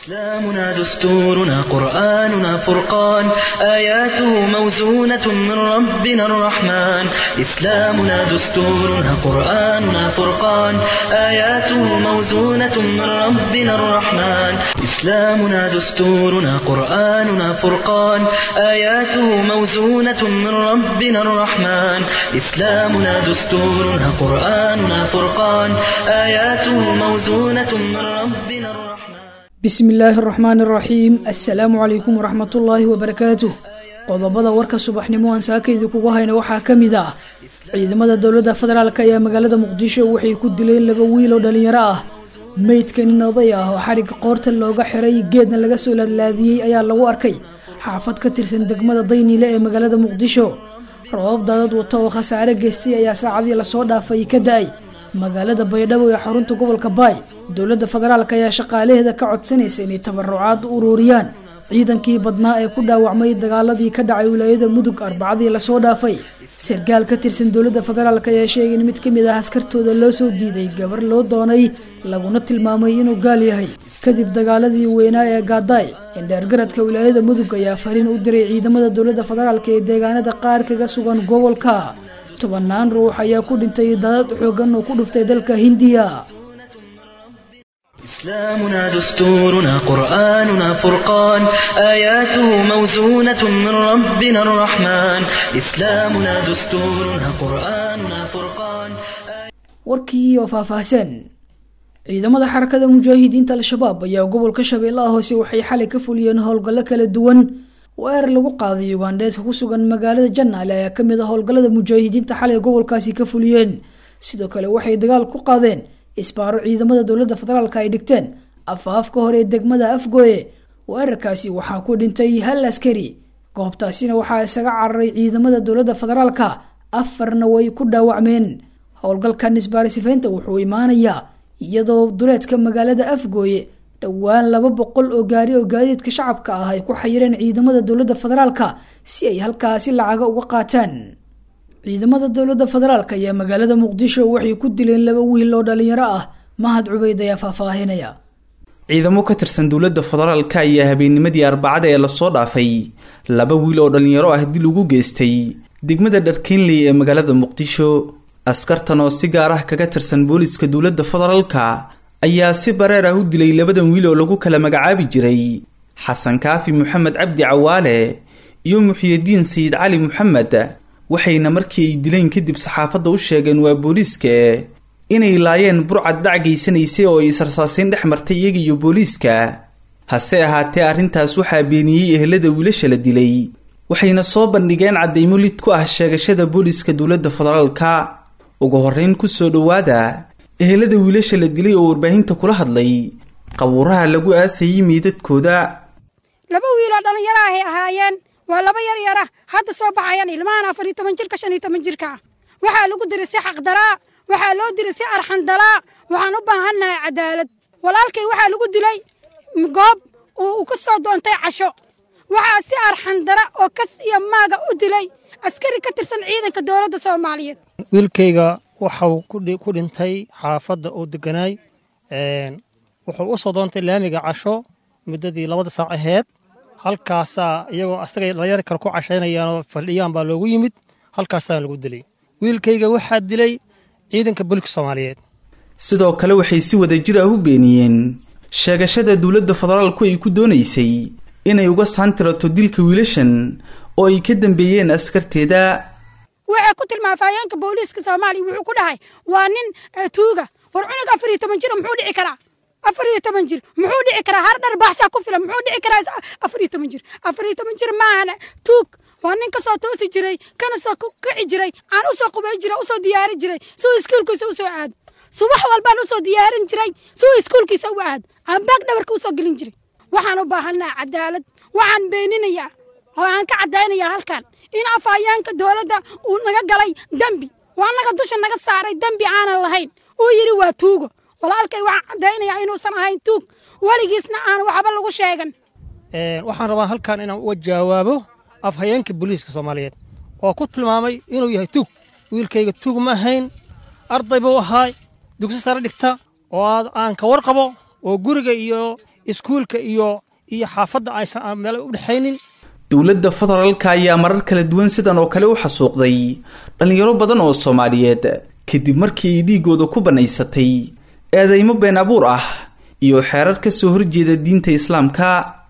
إسلامنا دستورنا قرآننا فرقان آياته موزونة من ربنا الرحمن إسلامنا دستورنا قرآننا فرقان آياته موزونة من ربنا الرحمن إسلامنا دستورنا قرآننا فرقان آياته موزونة من ربنا الرحمن إسلامنا دستورنا قرآننا فرقان آياته موزونة من ربنا الرحمن bismi illaahi araxmaan araxiim assalaamu calaykum waraxmatullaahi wabarakaatuh qodobada warka subaxnimo aan saakaydi kugu hayna waxaa ka mid ah ciidamada dowladda federaalk ayaa magaalada muqdisho waxay ku dileen laba wiil oo dhalinyaro ah meydka nin oday ah oo xarigga qoorta looga xiray geedna laga soo laadlaadiyey ayaa lagu arkay xaafad ka tirsan degmada dayniile ee magaalada muqdisho rabab daadad wata oo khasaare geystay ayaa saacadii lasoo dhaafay ka da-ay magaalada baydhabo ee xarunta gobolka baay dowladda federaalk ayaa shaqaalaheeda ka codsanaysa inay tabarucaad u ururiyaan ciidankii badnaa ee ku dhaawacmay dagaaladii ka dhacay wilaayada mudug arbacadii lasoo dhaafay sarkaal ka tirsan dowladda federaalk ayaa sheegay in mid ka mid ah askartooda loo soo diiday gabar loo doonay laguna tilmaamay inuu gaal yahay kadib dagaaladii weynaa ee gaadaay indheergaradka wilaayada mudug ayaa fariin u diray ciidamada dowladda federaalk ee deegaanada qaar kaga sugan gobolka tobanaan ruux ayaa ku dhintay daadad xoogan oo ku dhuftay dalka hindiya إسلامنا دستورنا قرآننا فرقان آياته موزونة من ربنا الرحمن إسلامنا دستورنا قرآننا فرقان warkii oo faahfaahsan ciidamada xarakada mujaahidiinta al-shabaab ayaa gobolka shabeellaha hoose waxay xalay ka fuliyeen howlgallo kala duwan weer lagu qaaday ugandheeska ku sugan magaalada janaale ayaa kamid ah howlgallada mujaahidiinta xalay gobolkaasi ka fuliyeen sidoo kale waxay dagaal ku qaadeen isbaaro ciidamada dowladda federaalk ay dhigteen afaafka hore ee degmada afgooye weerarkaasi waxaa ku dhintay hal askari goobtaasina waxaa isaga cararay ciidamada dowladda federaalka afarna way ku dhaawacmeen howlgalkan isbaarisifaynta wuxuu imaanayaa iyadoo duleedka magaalada afgooye dhowaan laba boqol oo gaari oo gaadiidka shacabka ah ay ku xayireen ciidamada dowladda federaalka si ay halkaasi lacaga uga qaataan ciidamada dowladda federaalk ayaa magaalada muqdisho waxay ku dileen laba wiil oo dhalinyaro ah mahad cubeyd ayaa faahfaahinaya ciidamo ka tirsan dowladda federaalka ayaa habeennimadii arbacada ee lasoo dhaafay laba wiil oo dhalinyaro ah dil ugu geystay degmada dharkeenley ee magaalada muqdisho askartan oo si gaar ah kaga tirsan booliska dowladda federaalka ayaa si bareer ah u dilay labadan wiil oo lagu kala magacaabi jiray xasan kaafi moxamed cabdi cawaale iyo muxiyadiin sayid cali moxamed waxayna markii ay dileen kadib saxaafadda u sheegeen waa booliiska inay laayeen burcad dhac gaysanaysay oo ay israsaaseyn dhex martay iyaga iyo booliiska hase ahaatee arrintaas waxaa beeniyey ehelada wiilasha la dilay waxayna soo bandhigeen caddaymo lid ku ah sheegashada booliiska dowladda federaalka ugu horreyn kusoo dhowaada ehelada wiilasha la dilay oo warbaahinta kula hadlay qabuuraha lagu aasayay meydadkooda laba wiiloo dhallinyaro ahay ahaayeen waa laba yar yara hadda soo baxayaan ilmahan afar iyo toban jirka shan iyo toban jirka ah waxaa lagu diray si xaqdaraa waxaa loo diray si arxandalaa waxaan u baahannahay cadaalad walaalkay waxaa lagu dilay goob uu ka soo doontay casho waxaa si arxandara oo kas iyo maaga u dilay askari ka tirsan ciidanka dowladda soomaaliyeed wiilkayga waxau ku dhintay xaafadda uu deganaay wuxuu u soo doontay laamiga casho muddadii labada saac aheyd halkaasaa iyagoo asagay dhalinyar kale ku cashaynayaanoo faldhiyaan baa loogu yimid halkaasaa lagu dilay wiilkayga waxaa dilay ciidanka booliska soomaaliyeed sidoo kale waxay si wadajir ah u beeniyeen sheegashada dowladda federaalku ay ku doonaysay inay uga saantirato dilka wiilashan oo ay ka dambeeyeen askarteeda waxay ku tilmaamay afhayeenka booliiska soomaaliya wuxuu ku dhahay waa nin tuuga war cunug afar iyo toban jira muxuu dhici karaa afar iyo toban jir muxuu dhici karaa har dhar baaxshaa ku filan muxuu dhici karaa afar iyo toban jir afar iyo toban jir maahan tuug waa nin kasoo toosi jiray kana soo kici jiray aan usoo qubay jiray usoo diyaari jiray suu iskuulkiisa usoo aado subax walbaan usoo diyaarin jiray suu iskuulkiisa u aado aan baag dhabarka usoo gelin jiray waxaan u baahannaha cadaalad waxaan beeninayaa oo aan ka caddaynayaa halkan in afhayeenka dowladda uu naga galay dembi waa naga dusha naga saaray dembi aanan lahayn uu yidhi waa tuugo walaalkay waxaan caddaynayaa inuusan ahayn tuug weligiisna aan waxba lagu sheegan waxaan rabaa halkan inaan uga jawaabo afhayeenka booliiska soomaaliyeed oo ku tilmaamay inuu yahay tuug wiilkayga tuug ma ahayn arday buu ahaa dugsi sare dhigta oo aan ka warqabo oo guriga iyo iskuulka iyo iyo xaafadda aysan meel u dhexaynin dowladda federaalka ayaa marar kala duwan sidan oo kale u xasuuqday dhallinyaro badan oo soomaaliyeed kadib markii ay dhiigooda ku bannaysatay eedeymo been abuur ah iyo xeerar ka soo horjeeda diinta islaamka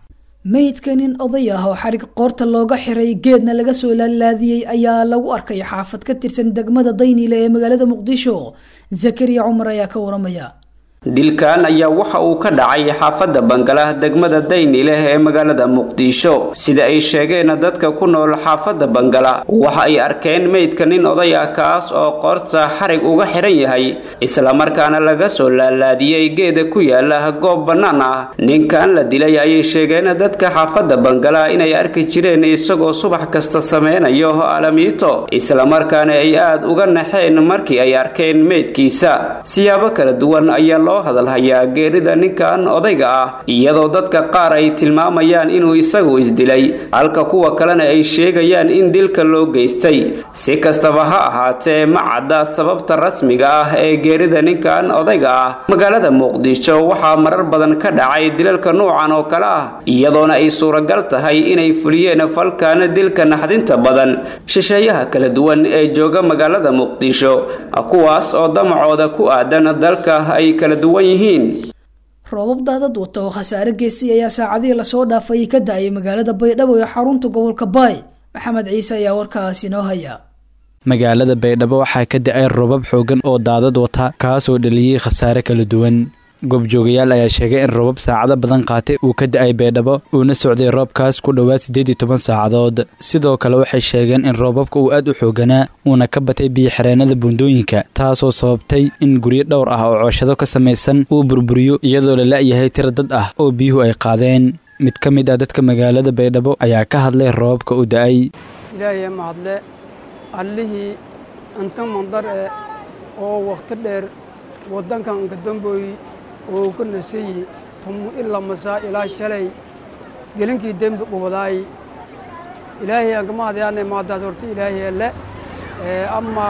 meydka nin oday ah oo xarig qoorta looga xiray geedna laga soo laalaadiyey ayaa lagu arkay xaafad ka tirsan degmada dayniile ee magaalada muqdisho zakariya cumar ayaa ka waramaya dilkan ayaa waxa uu ka dhacay xaafadda bangalah degmada daynileh ee magaalada muqdisho sida ay sheegeen dadka ku nool xaafadda bangala waxa ay arkeen meydka nin oday ah kaas oo qoorta xarig uga xiran yahay islamarkaana laga soo laalaadiyey geeda ku yaala goob bannaan ah ninkan la dilay ayay sheegeen dadka xaafadda bangala inay arki jireen isagoo subax kasta sameynayo alamiito islamarkaana ay aada uga naxeen markii ay arkeen meydkiisa siyaabo kala duwan ayaa loo hadalhayaa geerida ninkan odayga ah iyadoo dadka qaar ay tilmaamayaan inuu isagu isdilay halka kuwa kalena ay sheegayaan in dilka loo geystay si kastaba ha ahaatee ma cadda sababta rasmiga ah ee geerida ninkan odayga ah magaalada muqdisho waxaa marar badan ka dhacay dilalka nuucan oo kale ah iyadoona ay suuragal tahay inay fuliyeen falkan dilka naxdinta badan shisheeyaha kala duwan ee jooga magaalada muqdisho kuwaas oo damacooda ku aadan dalka ay kala duwan yihiin roobab daadad wata oo khasaare geystay ayaa saacadihii lasoo dhaafay ka da-ay magaalada baydhabo ee xarunta gobolka baay maxamed ciise ayaa warkaasi noo haya magaalada baydhabo waxaa ka da-ay roobab xoogan oo daadad wata kaasoo dhaliyey khasaare kala duwan goobjoogayaal ayaa sheegay in roobab saacado badan qaatay uu ka da-ay baydhabo uuna socday roobkaas ku dhowaad siddeed iyo toban saacadood sidoo kale waxay sheegeen in roobabka uu aad u xooganaa uuna ka batay biyo-xireenada buundooyinka taasoo sababtay in guryo dhowr ah oo cooshado ka samaysan uu burburiyo iyadoo la la-yahay tira dad ah oo biyuhu ay qaadeen mid ka mid ah dadka magaalada baydhabo ayaa ka hadlay roobabka u da-ay ilaahay mahadle allihii anta mandar e oo wakhti dheer waddankan kadambooy oo ka nasayi tumu ila masaa ilaa shalay gelinkii dembi qubadaay ilaahay aan kama hadyaanay maadaas horta ilaahay alle ama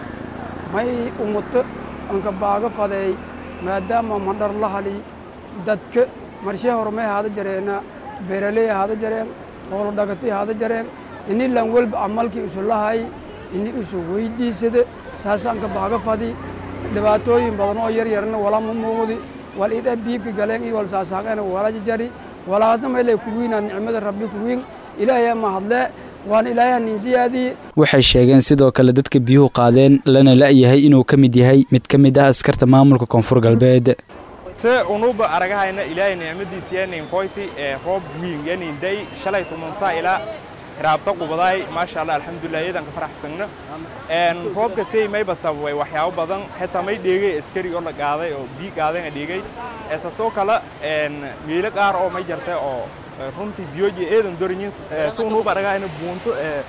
may umuto anka baaga fadeey maadaama mandhar la hali dadka marshee hormay haada jareena beeraley haada jareen hoolo dhagatay haada jareen ini lan welba amalkii isu lahay ini isu weydiisada saasaanka baaga fadi dhibaatooyin badan oo yar yarna wala ma muuqdi wal ida biibka galeen iyo wal saasaaqana wala jari walaasna maylay kuwiina nicmada rabbi kuwiin ilaahay ma hadle waan ilaahay ninsiyaadii waxay sheegeen sidoo kale dadka biyuhu qaadeen lana la-yahay inuu ka mid yahay mid ka mid ah askarta maamulka koonfur galbeed se unuba aragahayna ilaahay nicmadiisa yanin koyti ee roob wiin yanin day shalay tumansaa ilaa raabta qubadaay maasha allah alxamdulilah iyadan ka faraxsagno roobka sey mayba sababay waxyaabo badan xitaa may dheegay askari oo la qaaday oo bii qaadayna dheegay esasoo kale miilo qaar oo may jartay oo runtii biyoji eedan dorinyin si unuba aragahayna buunto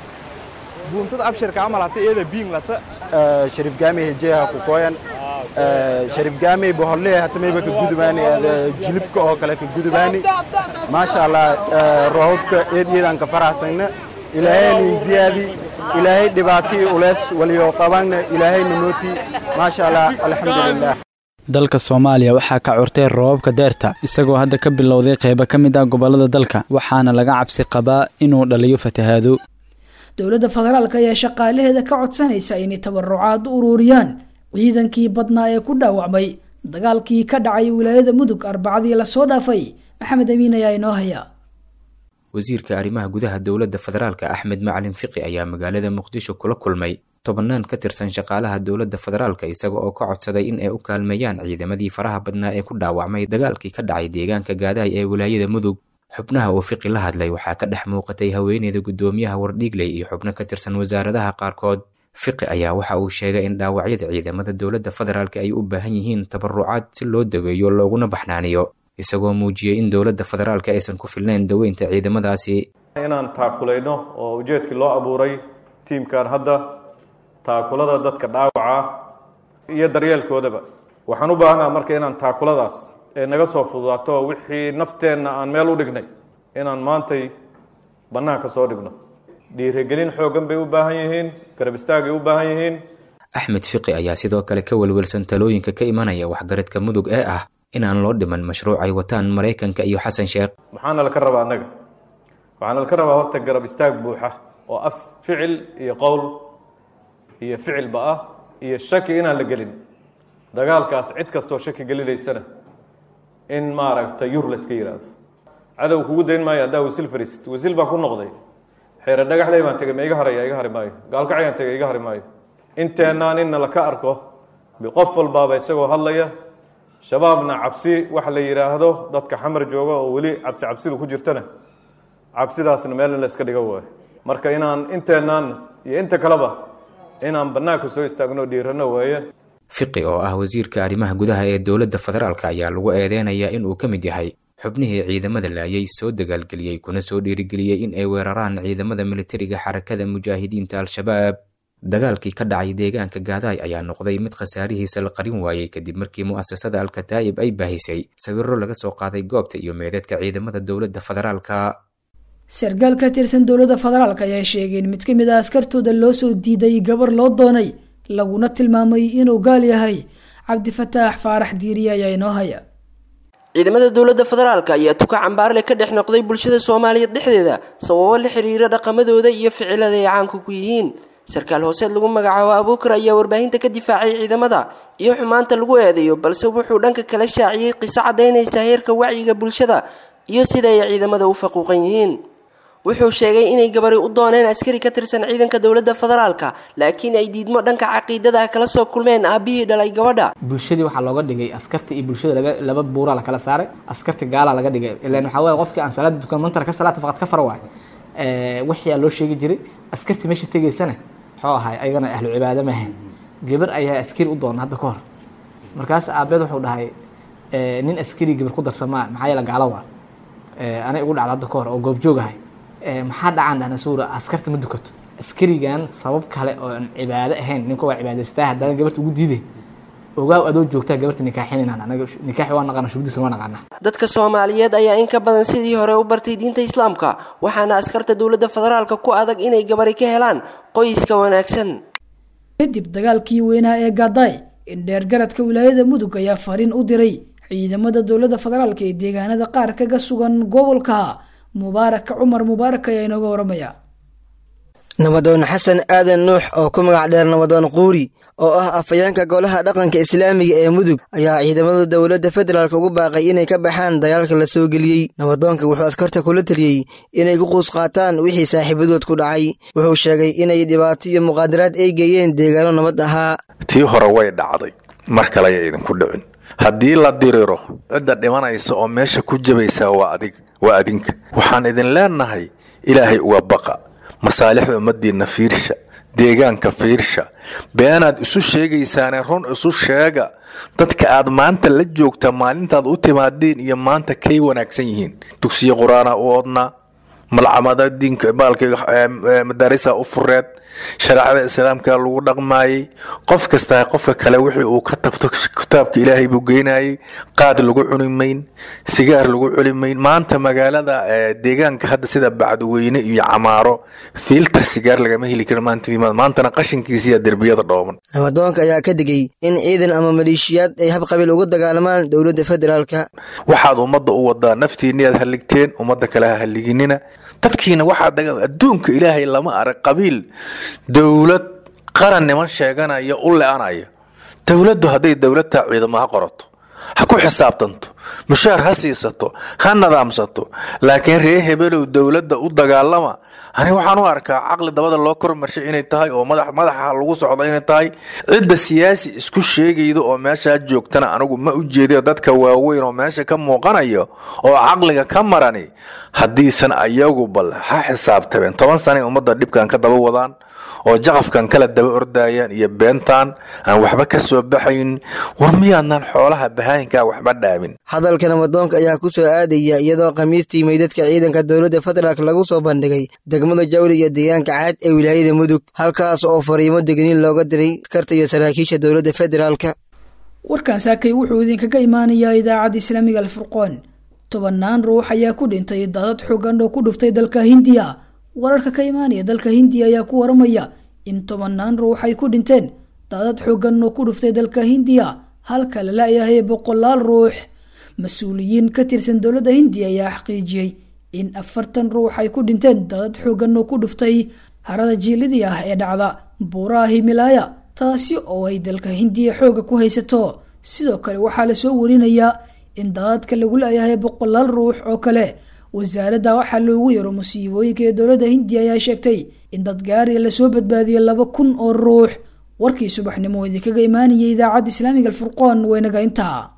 buuntada abshirka camal hata eeda biing lata sharif gaamey hejeha ku koyan sharif gaamey boholle hata mayba ka gudubaani jilibka oo kale ka gudubaani maasha allah roobabka eed iyadan ka faraxsagna ilaahay nin ziyaadi ilaahay dhibaatii ulees waliyo qabanna ilaahay namooti maasha allah alxamdulilah dalka soomaaliya waxaa ka curtay roobabka deerta isagoo hadda ka bilowday qaybo ka mid ah gobollada dalka waxaana laga cabsi qabaa inuu dhaliyo fatahaado dowladda federaalk ayaa shaqaalaheeda ka codsanaysa inay tabarucaad u ururiyaan ciidankii badnaa ee ku dhaawacmay dagaalkii ka dhacay wilaayada mudug arbacadii lasoo dhaafay maxamed amiin ayaa inoo haya wasiirka arrimaha gudaha dowladda federaalka axmed macalin fiqi ayaa magaalada muqdisho kula kulmay tobannaan ka tirsan shaqaalaha dowladda federaalka isaga oo ka codsaday in ay u kaalmeeyaan ciidamadii faraha badnaa ee ku dhaawacmay dagaalkii ka dhacay deegaanka gaadahay ee wilaayada mudug xubnaha uu fiqi la hadlay waxaa ka dhex muuqatay haweeneyda guddoomiyaha wardhiigley iyo xubno ka tirsan wasaaradaha qaarkood fiqi ayaa waxa uu sheegay in dhaawacyada ciidamada dowladda federaalka ay u baahan yihiin tabarucaad si loo daweeyo looguna baxnaaniyo isagoo muujiyey in dowladda federaalka aysan ku filnayn daweynta ciidamadaasi inaan taakulayno oo ujeedkii loo abuuray tiimkan hadda taakulada dadka dhaawaca iyo daryeelkoodaba waxaan u baahanaa marka inaan taakuladaas ee naga soo fududaato wixii nafteenna aan meel u dhignay inaan maantay bannaanka soo dhigno dhiirigelin xooggan bay u baahan yihiin garab istaagay u baahan yihiin axmed fiqi ayaa sidoo kale ka welwelsan talooyinka ka imanaya waxgaradka mudug ee ah inaan loo dhiman mashruuc ay wataan maraykanka iyo xasan sheekh maxaana laka rabaa annaga waxaana laka rabaa horta garab istaag buuxa oo af ficil iyo qowl iyo ficilba ah iyo shaki inaan la gelin dagaalkaas cid kastoo shaki gelinaysana in maaragta yur la iska yidhaahdo cadow kugu dayn maayo haddaa wasiil fariisid wasiil baan ku noqday xeere dhagaxday baan tegay ma iga haraya iga hari maayo gaalkacayaan tegay iga hari maayo inteennaan inna laka arko qof walbaaba isagoo hadlaya shabaabna cabsi waxa la yidhaahdo dadka xamar jooga oo weli cabsi cabsidu ku jirtana cabsidaasna meel in la iska dhigo waayo marka inaan inteennaan iyo inta kaleba inaan bannaanka soo istaagno dhiirano waaye fiqi oo ah wasiirka arrimaha gudaha ee dowladda federaalk ayaa lagu eedeynayaa inuu ka mid yahay xubnihii ciidamada laayay soo dagaalgeliyey kuna soo dhiirigeliyey in ay weeraraan ciidamada militariga xarakada mujaahidiinta al-shabaab dagaalkii ka dhacay deegaanka gaadaay ayaa noqday mid khasaarihiisa la qarin waayey kadib markii mu'asasada al-kataa'ib ay baahisay sawirro laga soo qaaday goobta iyo meedadka ciidamada dowladda federaalka sarkaal ka tirsan dowladda federaalk ayaa sheegay in mid ka mid a askartooda loo soo diiday gabar loo doonay laguna tilmaamay inuu gaal yahay cabdifataax faarax diiriye ayaa inoo haya ciidamada dowladda federaalk ayaa tuka cambaarle ka dhex noqday bulshada soomaaliyeed dhexdeeda sababo la xiriira dhaqamadooda iyo ficilada ay caanka ku yihiin sarkaal hooseed lagu magacaabo abuukar ayaa warbaahinta ka difaacay ciidamada iyo xumaanta lagu eedeeyo balse wuxuu dhanka kala shaaciyey qiso cadaynaysa heerka wacyiga bulshada iyo sida ay ciidamada u faquuqan yihiin wuxuu sheegay inay gabari u dooneen askari ka tirsan ciidanka dowladda federaalka laakiin ay diidmo dhanka caqiidada kala soo kulmeen aabihii dhalay gabadha bulshadii waxaa looga dhigay askarta iyo bulshada laba laba buuraa lakala saaray askarta gaalaa laga dhigay ilan waxaa waye qofkii aan salaada dukan mantara ka salaata faqad ka fara waay wixii aa loo sheegi jiray askartii meesha tegaysana muxuu ahay ayagana ahlu cibaado maahayn gabar ayaa askari u doona hadda ka hor markaas aabeed wuxuu dhahay nin askari gabar ku darsamaa maxaa yeele gaalo waa anay ugu dhacda hadda ka hor oo goobjoog ahay maxaa dhacaan dhahna suura askarta ma dukato askarigan sabab kale oo aan cibaado ahayn ninka waa cibaadaystaa haddana gabarta ugu diiday ogaaw adoo joogtaa gabarta nikaaxinaynan anaga nikaaxi waa naqaana shuruudiisa waa naqaanaa dadka soomaaliyeed ayaa in ka badan sidii hore u bartay diinta islaamka waxaana askarta dowladda federaalka ku adag inay gabari ka helaan qoyska wanaagsan kadib dagaalkii weynaa ee gaadaay in dheergaradka wilaayada mudug ayaa fariin u diray ciidamada dowladda federaalk ee deegaanada qaar kaga sugan gobolka mubaaraka cumar mubaarak ayaa inooga waramaya nabadoon xasan aadan nuux oo ku magac dheer nabadoon quuri oo ah afayeenka golaha dhaqanka islaamiga ee mudug ayaa ciidamada dowladda federaalk ugu baaqay inay ka baxaan dagaalka la soo geliyey nabadoonka wuxuu askarta kula teliyey inay ku quus qaataan wixii saaxiibadood ku dhacay wuxuu sheegay inay dhibaato iyo muqaadaraad ay geeyeen deegaano nabad ahaa tii hore way dhacday mar kale aya idinku dhicin haddii la diriro cidda dhimanaysa oo meesha ku jabaysaa waa adig waa adinka waxaan idin leenahay ilaahay uga baqa masaalixda ummaddiinna fiirsha deegaanka fiirsha beenaad isu sheegaysaane run isu sheega dadka aad maanta la joogta maalintaad u timaadeen iyo maanta kay wanaagsan yihiin dugsiyo qur-aanaa u odnaa malcamada diinka baalka madaarisa u fureed shareecada islaamka lagu dhaqmaayey qof kastaa qofka kale wixii uu ka tabto kitaabka ilaahay buu geynayey qaad lagu cuni mayn sigaar lagu cuni mayn maanta magaalada deegaanka hadda sida bacdweyne iyo camaaro fiiltar sigaar lagama heli karo maantana qashinkiisiya derbiyada dhooman nabadoonka ayaa ka digay in ciidan ama maleeshiyaad ay habqabiil ugu dagaalamaan dowladda federaalka waxaad ummadda u wadaa naftiinniyaad halligteen ummadda kale ha halliginina dadkiina waxaa adduunka ilaahay lama arag qabiil dowlad qaran niman sheeganaya u le-anaya dowladdu hadday dowladtaa ciidamo ha qorato ha ku xisaabtanto mushaar ha siisato ha nadaamsato laakiin ree hebelow dowladda u dagaalama ani waxaan u arkaa caqli dabada loo kormarshay inay tahay oo madaxa lagu socdo inay tahay cidda siyaasi isku sheegayda oo meeshaa joogtana anigu ma u jeedayo dadka waaweyn oo meesha ka muuqanayo oo caqliga ka marani haddiisan ayagu bal ha xisaabtabeen toban sanay ummadda dhibkan ka daba wadaan oo jaqafkan kala daba ordayaan iyo beentaan aan waxba ka soo baxayn war miyaadnaan xoolaha bahaayinkaa waxba dhaamin hadalka nabadoonka ayaa ku soo aadaya iyadoo khamiistii meydadka ciidanka dowladda federaalk lagu soo bandhigay degmada jawri iyo deegaanka caad ee wilaayada mudug halkaas oo fariimo degniin looga diray askarta iyo saraakiisha dowladda federaalk warkan saakay wuxuu idinkaga imaanayaa idaacadda islaamiga alfurqoon tobannaan ruux ayaa ku dhintay daadad xoogan oo ku dhuftay dalka hindiya wararka ka imaanaya dalka hindiya ayaa ku waramaya in tobannaan ruux ay ku dhinteen daadad xoogan oo ku dhuftay dalka hindiya halka la la-yahay boqolaal ruux mas-uuliyiin ka tirsan dowladda hindiya ayaa xaqiijiyey in afartan ruux ay ku dhinteen daadad xoogan oo ku dhuftay harada jiilidii ah ee dhacda buuraha himilaaya taasi oo ay dalka hindiya xooga ku haysato sidoo kale waxaa lasoo warinayaa in daadadka lagu leeyahay boqolaal ruux oo kale wasaaradda waxaa loogu yaro musiibooyinka ee dowladda hindiya ayaa sheegtay in dad gaariya lasoo badbaadiyay laba kun oo ruux warkii subaxnimo idinkaga imaanayay idaacadda islaamiga alfurqoon waynaga intaa